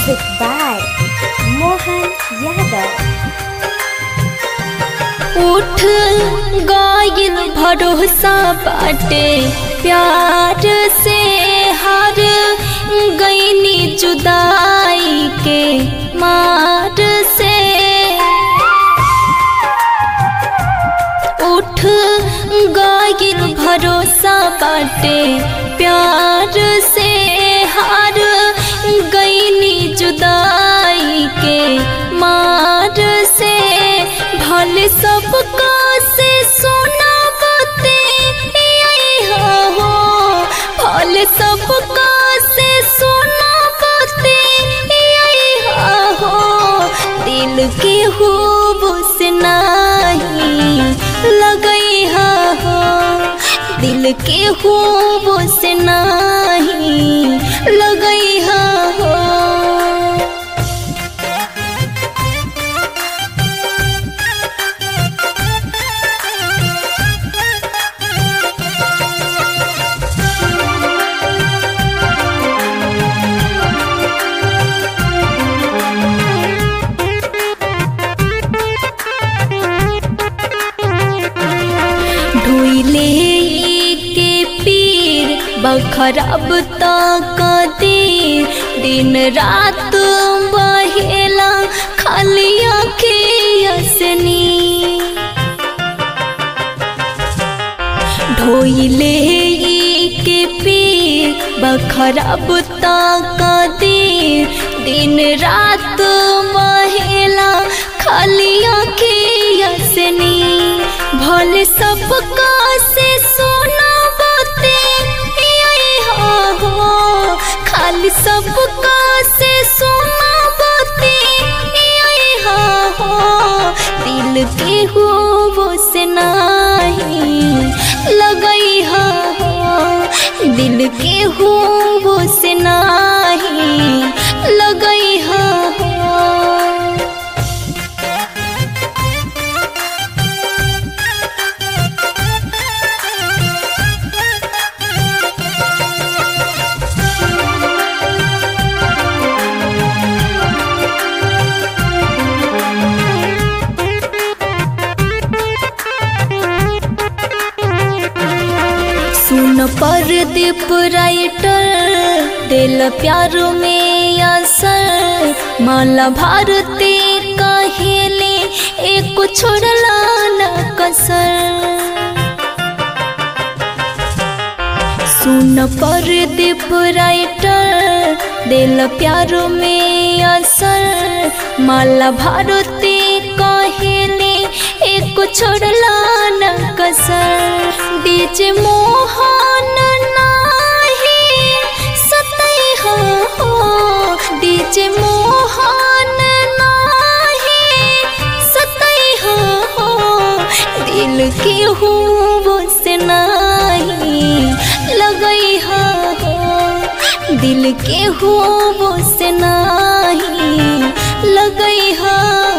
Music by Mohan Yadav. उठ गायल भरोसा बाटे प्यार से हार गईनी जुदाई के मार से उठ गायल भरोसा बाटे प्यार से हार गईनी जुदाई के मार से भले सबका से सोना बते हो भले सबका से सोना बते हो दिल के खूब से नहीं लगई हो दिल के खूब से नहीं लगई हो ढोइले के पीर बखरब तक देर दिन रात बहेला खाली असनी ढोइले के पीर बखरब तक देर दिन रात बहेला खाली असनी भले सबका से सोना बते हो खाली सबका से सोना बते हो दिल के हो वो से नहीं लगई हो दिल के हो वो से नहीं लगई हो सुन पर दीप राइटर दिल प्यार में असर माला भारती कहेले एक छोड़ला न कसर सुन पर दीप राइटर दिल प्यार में असर माला भारती कहेले एक छोड़ला न कसर बीच मोहन नाही सतई हो बीच मोहन नाही सतई हो दिल के हो वो से नहीं लगई हो दिल के हो वो से नहीं लगई हो